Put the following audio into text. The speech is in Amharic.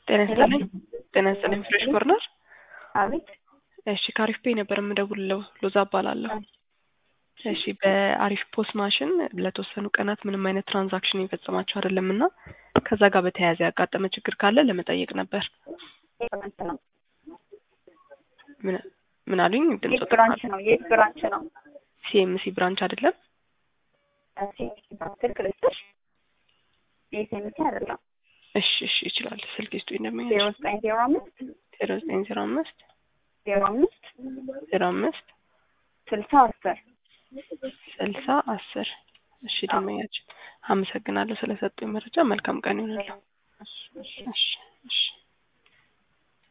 ጤና ይስጥልኝ። ጤና ይስጥልኝ። ፍሬሽ ኮርነር። አቤት። እሺ ከአሪፍ ፔይ ነበር የምደውልለው። ሎዛ እባላለሁ። እሺ በአሪፍ ፖስ ማሽን ለተወሰኑ ቀናት ምንም አይነት ትራንዛክሽን የፈጸማችሁ አይደለም እና ከዛ ጋር በተያያዘ ያጋጠመ ችግር ካለ ለመጠየቅ ነበር። የት ነው? ምን ምን አሉኝ? ድምጽ የት ብራንች ነው? የት ብራንች ነው? ሲኤምሲ ብራንች አይደለም? ሲኤምሲ ብራንች ስልክ ልስጥሽ? የሲኤምሲ አይደለም። እሺ እሺ ይችላል። ስልክ ይስጡ እንደሚያች ዜሮ ዘጠኝ ዜሮ አምስት ዜሮ ዘጠኝ ዜሮ አምስት ዜሮ አምስት ዜሮ አምስት ስልሳ አስር ስልሳ አስር እሺ ደመኛችን አመሰግናለሁ ስለሰጡኝ መረጃ። መልካም ቀን ይሆንልዎ። እሺ